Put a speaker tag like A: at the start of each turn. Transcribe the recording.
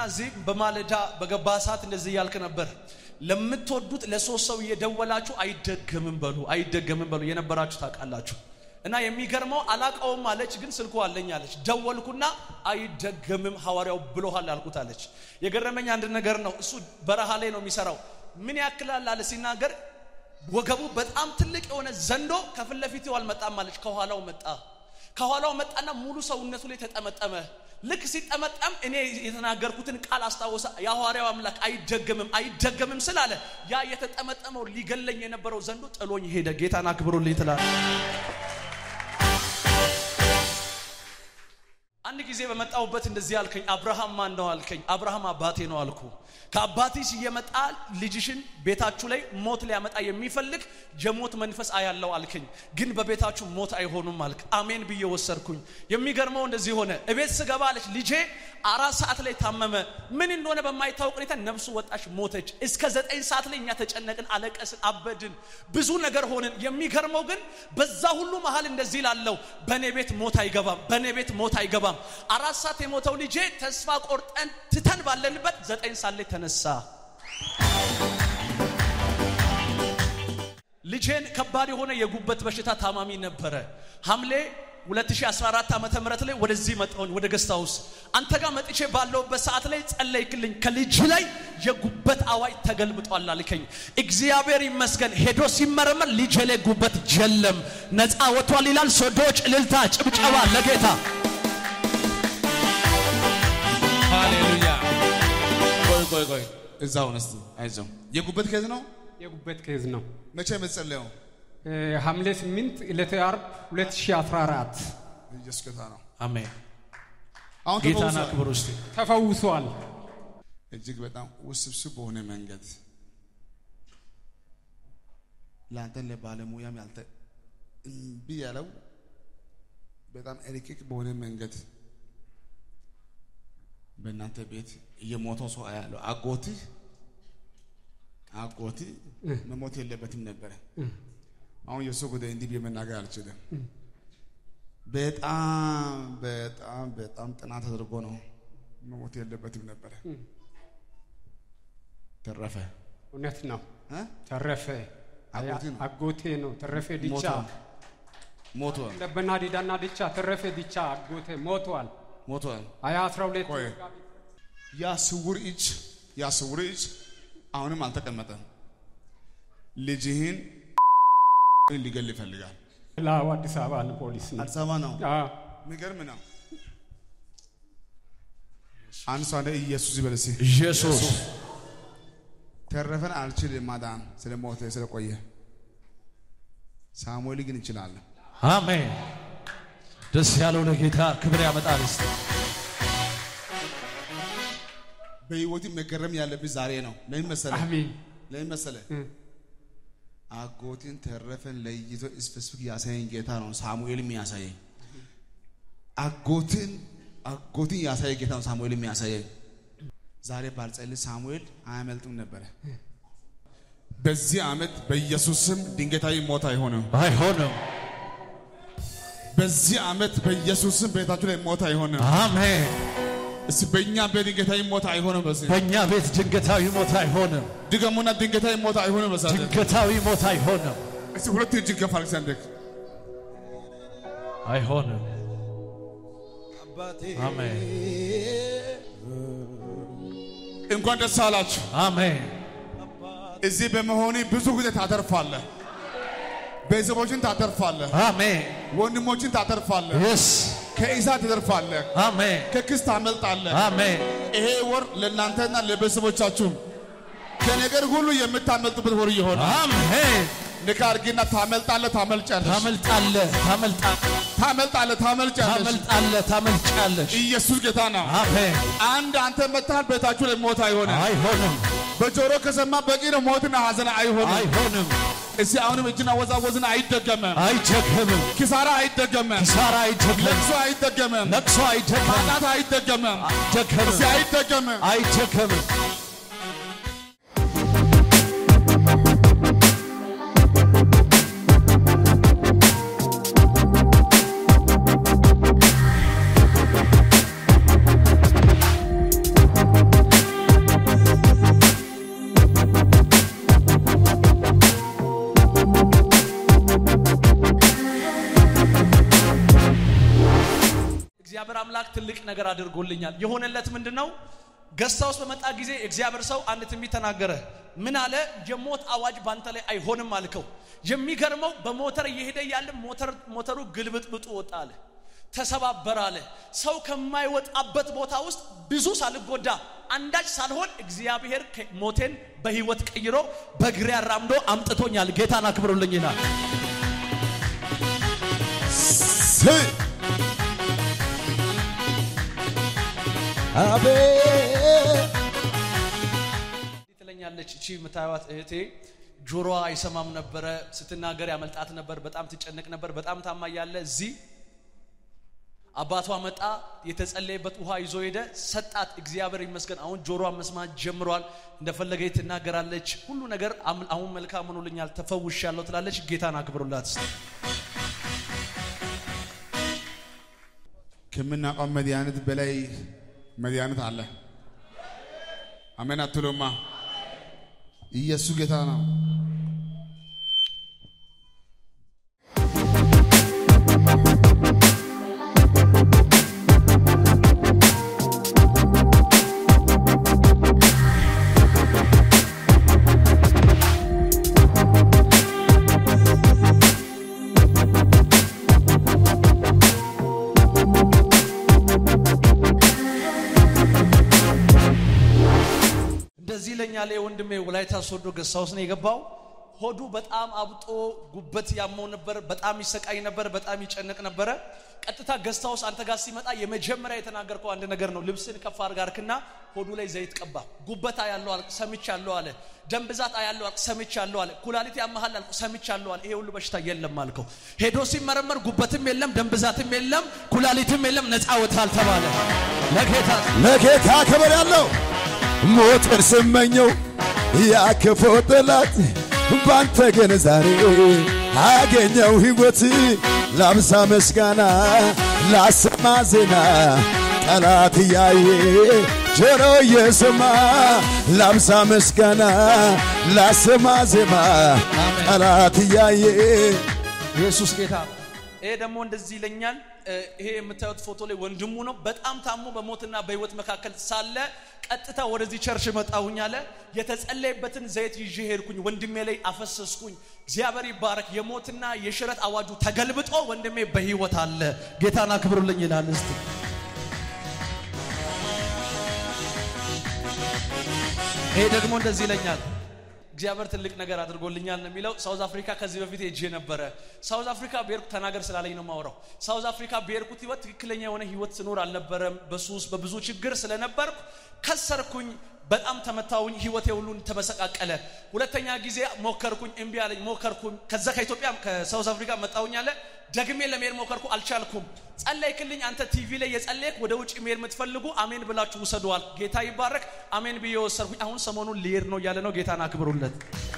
A: እዚህ በማለዳ በገባ ሰዓት እንደዚህ እያልክ ነበር። ለምትወዱት ለሶስት ሰው እየደወላችሁ አይደገምም በሉ አይደገምም በሉ የነበራችሁ ታውቃላችሁ። እና የሚገርመው አላቀውም አለች፣ ግን ስልኩ አለኝ አለች። ደወልኩና አይደገምም ሐዋርያው ብሎሃል አልኩት አለች። የገረመኝ አንድ ነገር ነው። እሱ በረሃ ላይ ነው የሚሰራው። ምን ያክላል አለ ሲናገር፣ ወገቡ በጣም ትልቅ የሆነ ዘንዶ ከፊት ለፊቱ አልመጣም አለች፣ ከኋላው መጣ። ከኋላው መጣና ሙሉ ሰውነቱ ላይ ተጠመጠመ። ልክ ሲጠመጠም እኔ የተናገርኩትን ቃል አስታወሰ። የሐዋርያው አምላክ አይደገምም አይደገምም ስላለ ያ የተጠመጠመው ሊገለኝ የነበረው ዘንዶ ጥሎኝ ሄደ። ጌታን አክብሩልኝ ትላል። አንድ ጊዜ በመጣሁበት እንደዚህ አልከኝ፣ አብርሃም ማን ነው አልከኝ። አብርሃም አባቴ ነው አልኩ። ከአባትሽ እየመጣ ልጅሽን ቤታችሁ ላይ ሞት ሊያመጣ የሚፈልግ የሞት መንፈስ አያለው አልከኝ። ግን በቤታችሁ ሞት አይሆኑም አልክ። አሜን ብዬ ወሰድኩኝ። የሚገርመው እንደዚህ ሆነ። እቤት ስገባ አለች ልጄ አራት ሰዓት ላይ ታመመ። ምን እንደሆነ በማይታወቅ ሁኔታ ነፍሱ ወጣች፣ ሞተች። እስከ ዘጠኝ ሰዓት ላይ እኛ ተጨነቅን፣ አለቀስን፣ አበድን፣ ብዙ ነገር ሆንን። የሚገርመው ግን በዛ ሁሉ መሀል እንደዚህ ላለው በእኔ ቤት ሞት አይገባም፣ በእኔ ቤት ሞት አይገባም። አራት ሰዓት የሞተው ልጄ ተስፋ ቆርጠን ትተን ባለንበት ዘጠኝ ሰዓት ላይ ተነሳ። ልጄን ከባድ የሆነ የጉበት በሽታ ታማሚ ነበረ። ሐምሌ 2014 ዓመተ ምህረት ላይ ወደዚህ መጣሁኝ ወደ ገስት ሃውስ። አንተ ጋር መጥቼ ባለውበት ሰዓት ላይ ጸለይክልኝ። ከልጅ ላይ የጉበት አዋጅ ተገልብጧል አልከኝ። እግዚአብሔር ይመስገን። ሄዶ ሲመረመር ልጅ ላይ ጉበት የለም፣ ነፃ ወጥቷል ይላል። ሶዶች እልልታ፣ ጭብጨባ ለጌታ
B: ሃሌሉያ። ቆይ ቆይ ቆይ፣ እዛው እስቲ አይዞህ። የጉበት ኬዝ ነው።
C: የጉበት ኬዝ ነው።
B: መቼ የምትጸልየው?
C: እ፣ ሐምሌ 8 ዕለተ ዓርብ 2014
B: ኢየሱስ ጌታ ነው።
A: አሜን።
B: አሁን
A: ጌታን
B: ተፈውሷል።
A: አክብሩ እስቲ።
C: ተፈውሷል።
B: እጅግ በጣም ውስብስብ በሆነ መንገድ ለአንተ ለባለሙያም ያልተ እምቢ ያለው በጣም ረቂቅ በሆነ መንገድ በእናንተ ቤት እየሞተው ሰው አያለው። አጎትህ አጎትህ መሞት የለበትም ነበረ። አሁን የእሱ ጉዳይ እንዲህ ብዬ መናገር አልችልም። በጣም በጣም በጣም ጥናት ተደርጎ ነው መሞት የለበትም ነበረ። ተረፈ
C: እውነት ነው።
B: እ?
C: ተረፈ
B: አጎቴ ነው።
C: አጎቴ ነው። ተረፈ ዲቻ
B: ሞቷል ሞቷል
C: ለበና ዲዳና ዲቻ ተረፈ ዲቻ አጎቴ ሞቷል።
B: ሞቷል።
C: ሀያ 12
B: ቆይ ያ ስውር እጅ ያ ስውር እጅ አሁንም አልተቀመጠም። ልጅህን ሊገል ይፈልጋል።
C: ላው አዲስ አበባ ነው ፖሊስ ነው።
B: አዲስ አበባ ነው።
C: አዎ
B: የሚገርም ነው። አንድ ሰው አንደ ኢየሱስ ይበል እስኪ።
A: ኢየሱስ
B: ተረፈን አልችልም ማዳን ስለ ሞተ ስለቆየ፣ ሳሙኤል ግን ይችላል።
A: አሜን። ደስ ያለው ለጌታ ክብር ያመጣል። እስቲ
B: በህይወት መገረም ያለብህ ዛሬ ነው። ለምን መሰለህ?
C: አሜን።
B: ለምን መሰለህ?
C: እ፣
B: አጎቴን ተረፈን ለይቶ ስፔሲፊክ ያሳየኝ ጌታ ነው። ሳሙኤልም ያሳየኝ አጎትን አጎትን ያሳየ ጌታ ነው። ሳሙኤልም ያሳየኝ ዛሬ ባልጸልይ ሳሙኤል አያመልጥም ነበረ። በዚህ ዓመት በኢየሱስ ስም ድንገታዊ ሞት አይሆንም።
A: አይሆንም።
B: በዚህ ዓመት በኢየሱስ ስም ቤታችሁ ላይ ሞት አይሆንም።
A: አሜን።
B: እስቲ በእኛ በድንገታዊ ሞት አይሆንም። በዚህ
A: በእኛ ቤት ድንገታዊ ሞት አይሆንም።
B: ድገሙና ድንገታዊ ሞት አይሆንም። በዛ
A: ድንገታዊ ሞት አይሆንም።
B: እስቲ ሁለት እጅ ገፋ አሌክሳንደር
A: አይሆንም። አሜን።
B: እንኳን ደስ አላችሁ።
A: አሜን።
B: እዚህ በመሆኔ ብዙ ጊዜ ታተርፋለህ። ቤተሰቦችን ታተርፋለህ።
A: አሜን።
B: ወንድሞችን ታተርፋለህ።
A: የስ
B: ከኢሳት ትተርፋለህ።
A: አሜን።
B: ከክስ ታመልጣለህ።
A: አሜን።
B: ይሄ ወር ለእናንተና ለቤተሰቦቻችሁ ከነገር ሁሉ የምታመልጡበት ወር ይሆናል።
A: አሜን።
B: ንካ አድርጊና ታመልጣለህ፣ ታመልጫለሽ፣
A: ታመልጣለህ፣ ታመልጣለህ፣
B: ታመልጣለህ፣ ታመልጫለሽ።
A: ታመልጣለህ፣ ታመልጫለሽ።
B: ኢየሱስ ጌታ ነው።
A: አሜን።
B: አንድ አንተ መታል ቤታችሁ ላይ ሞት አይሆንም።
A: አይሆንም፣
B: በጆሮ ከሰማ በቂ ነው። ሞትና ሐዘን አይሆንም።
A: አይሆንም፣
B: እስቲ አሁንም እጅና ወዛወዝን አይደገመም።
A: አይደገምም፣
B: ኪሳራ አይደገመም።
A: ኪሳራ አይደገምም፣
B: ለቅሶ አይደገመም።
A: ለቅሶ አይደገምም፣
B: ማጣት አይደገመም።
A: አይደገምም፣
B: እስቲ አይደገምም።
A: አይደገምም። እግዚአብሔር አምላክ ትልቅ ነገር አድርጎልኛል። የሆነለት ምንድን ነው? ገስታ ውስጥ በመጣ ጊዜ እግዚአብሔር ሰው አንድ ትንቢት ተናገረ። ምን አለ? የሞት አዋጅ ባንተ ላይ አይሆንም አልከው። የሚገርመው በሞተር እየሄደ ያለ ሞተሩ ግልብጥብጡ ወጣ አለ፣ ተሰባበረ አለ። ሰው ከማይወጣበት ቦታ ውስጥ ብዙ ሳልጎዳ አንዳች ሳልሆን እግዚአብሔር ሞቴን በህይወት ቀይሮ በእግሬ አራምዶ አምጥቶኛል። ጌታን አክብሩልኝ ይላል።
D: አቤት
A: ትለኛለች እቺ የምታዩት እህቴ ጆሮዋ አይሰማም ነበረ። ስትናገር ያመልጣት ነበር። በጣም ትጨነቅ ነበር። በጣም ታማ ያለ እዚህ አባቷ መጣ። የተጸለየበት ውሃ ይዞ ሄደ፣ ሰጣት። እግዚአብሔር ይመስገን አሁን ጆሮዋ መስማት ጀምሯል። እንደፈለገ ትናገራለች። ሁሉ ነገር አሁን መልካም ሆኖልኛል፣ ተፈውሻለሁ ትላለች። ጌታን አክብሩላት።
B: ከምናውቀው መድኃኒት በላይ መድኃኒት አለ። አሜን አትሉማ? ኢየሱስ ጌታ ነው።
A: እንደዚህ ይለኛል ወንድሜ። ወላይታ ሶዶ ገሳ ውስጥ ነው የገባው። ሆዱ በጣም አብጦ ጉበት ያመው ነበር። በጣም ይሰቃይ ነበር። በጣም ይጨነቅ ነበረ። ቀጥታ ገስታ ውስጥ አንተ ጋር ሲመጣ የመጀመሪያ የተናገርከው አንድ ነገር ነው። ልብስን ከፍ አድርጋ አርክና ሆዱ ላይ ዘይት ቀባ። ጉበት አያለው አልክ፣ ሰምቻለሁ አለ። ደም ብዛት አያለው አልክ፣ ሰምቻለሁ አለ። ኩላሊት ያመሃል አልክ፣ ሰምቻለሁ አለ። ይሄ ሁሉ በሽታ የለም አልከው። ሄዶ ሲመረመር ጉበትም የለም፣ ደም ብዛትም የለም፣ ኩላሊትም የለም፣ ነፃ ወጥታል ተባለ። ለጌታ
D: ለጌታ ክብር ያለው ሞትን ስመኘው ያክፈው ጠላት ባንተ ግን ዛሬ አገኘው ሕይወት ላብዛ ምስጋና ላሰማ ዜና ጠላት እያየ ጆሮ እየሰማ ላብዛ ምስጋና ላሰማ ዜማ ጠላት እያየ
A: ኢየሱስ ጌታ ነው። ይሄ ደግሞ እንደዚህ ይለኛል። ይሄ የምታዩት ፎቶ ላይ ወንድሙ ነው። በጣም ታሞ በሞትና በህይወት መካከል ሳለ ቀጥታ ወደዚህ ቸርች መጣሁኝ አለ። የተጸለየበትን ዘይት ይዤ ሄድኩኝ፣ ወንድሜ ላይ አፈሰስኩኝ። እግዚአብሔር ይባረክ። የሞትና የሽረት አዋጁ ተገልብጦ ወንድሜ በህይወት አለ። ጌታን አክብሩልኝ ይላል። እስቲ ይሄ ደግሞ እንደዚህ ይለኛል። እግዚአብሔር ትልቅ ነገር አድርጎልኛል ነው የሚለው። ሳውዝ አፍሪካ ከዚህ በፊት ሄጄ ነበረ። ሳውዝ አፍሪካ ብሄርኩ ተናገር ስላለኝ ነው ማውራው። ሳውዝ አፍሪካ ብሄርኩት ህይወት ትክክለኛ የሆነ ህይወት ስኖር አልነበረም። በሱስ በብዙ ችግር ስለነበርኩ ከሰርኩኝ። በጣም ተመታውኝ። ህይወቴ ሁሉን ተመሰቃቀለ። ሁለተኛ ጊዜ ሞከርኩኝ፣ እምቢ አለኝ። ሞከርኩኝ። ከዛ ከኢትዮጵያ ከሳውዝ አፍሪካ መጣሁኝ አለ። ደግሜ ለመሄድ ሞከርኩ፣ አልቻልኩም። ጸለይክልኝ። አንተ ቲቪ ላይ የጸለይክ ወደ ውጭ መሄድ የምትፈልጉ አሜን ብላችሁ ውሰደዋል። ጌታ ይባረክ። አሜን ብዬ ወሰድኩኝ። አሁን ሰሞኑን ሊሄድ ነው እያለ ነው። ጌታን አክብሩለት።